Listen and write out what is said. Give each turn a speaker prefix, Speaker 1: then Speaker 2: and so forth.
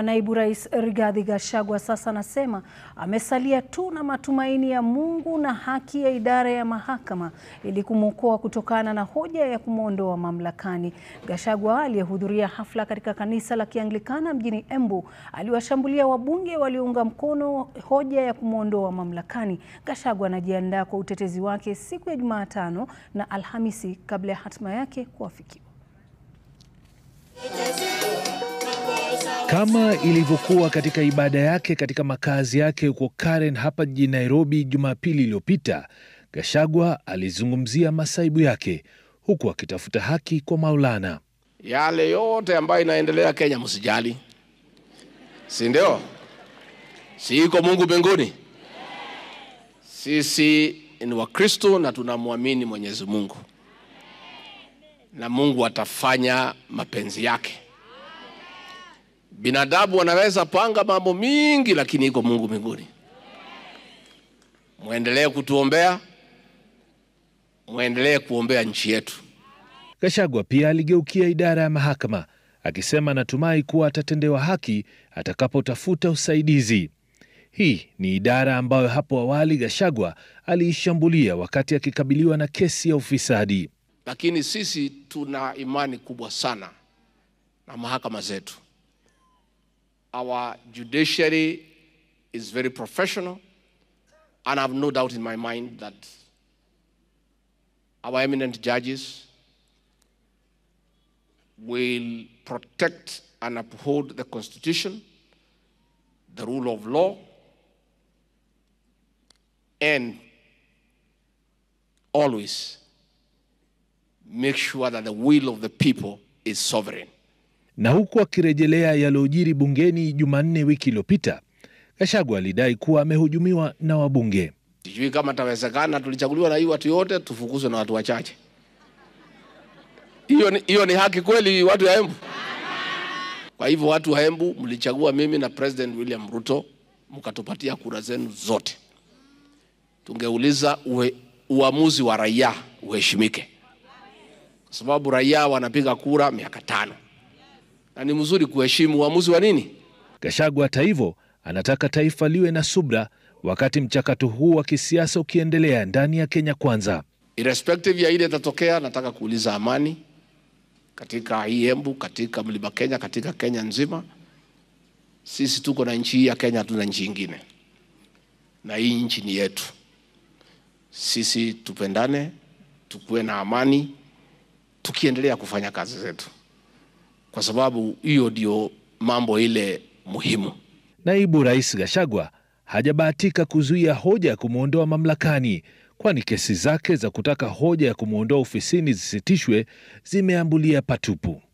Speaker 1: Naibu Rais Rigathi Gachagua sasa anasema amesalia tu na matumaini ya Mungu na haki ya idara ya mahakama ili kumwokoa kutokana na hoja ya kumwondoa mamlakani. Gachagua aliyehudhuria hafla katika kanisa la Kianglikana mjini Embu aliwashambulia wabunge waliounga mkono hoja ya kumwondoa mamlakani. Gachagua anajiandaa kwa utetezi wake siku ya Jumatano na Alhamisi kabla ya hatima yake kuafikiwa.
Speaker 2: Kama ilivyokuwa katika ibada yake katika makazi yake huko Karen hapa jijini Nairobi Jumapili iliyopita, Gachagua alizungumzia masaibu yake huku akitafuta haki kwa Maulana.
Speaker 3: Yale yote ambayo inaendelea Kenya msijali, si ndio? Si iko Mungu mbinguni? Sisi ni Wakristo na tunamwamini Mwenyezi Mungu, na Mungu atafanya mapenzi yake. Binadamu wanaweza panga mambo mingi, lakini iko Mungu mbinguni. Mwendelee kutuombea, mwendelee kuombea nchi yetu.
Speaker 2: Gachagua pia aligeukia idara ya mahakama akisema anatumai kuwa atatendewa haki atakapotafuta usaidizi. Hii ni idara ambayo hapo awali Gachagua aliishambulia wakati akikabiliwa na kesi ya ufisadi.
Speaker 3: Lakini sisi tuna imani kubwa sana na mahakama zetu. Our judiciary is very professional, and I have no doubt in my mind that our eminent judges will protect and uphold the Constitution, the rule of law, and always make sure that the will of the people is sovereign.
Speaker 2: Na huku akirejelea yaliyojiri bungeni Jumanne wiki iliyopita, Gachagua alidai kuwa amehujumiwa na wabunge.
Speaker 3: Sijui kama tawezekana, tulichaguliwa na hii watu yote tufukuzwe na watu wachache. Hiyo ni, hiyo ni haki kweli, watu wa Embu? Kwa hivyo watu wa Embu mlichagua mimi na President William Ruto, mkatupatia kura zenu zote. Tungeuliza uwe, uamuzi wa raia uheshimike, kwa sababu raia wanapiga kura miaka tano na ni mzuri kuheshimu uamuzi wa nini.
Speaker 2: Gachagua hata hivyo anataka taifa liwe na subra wakati mchakato huu wa kisiasa ukiendelea ndani ya Kenya Kwanza.
Speaker 3: Irrespective ya ile itatokea, nataka kuuliza amani katika hii Embu, katika mlima Kenya, katika Kenya nzima. Sisi tuko na nchi hii ya Kenya, hatuna nchi ingine, na hii nchi ni yetu. Sisi tupendane, tukuwe na amani, tukiendelea kufanya kazi zetu, kwa sababu hiyo ndio mambo ile muhimu.
Speaker 2: Naibu Rais Gachagua hajabahatika kuzuia hoja ya kumwondoa mamlakani, kwani kesi zake za kutaka hoja ya kumwondoa ofisini zisitishwe zimeambulia patupu.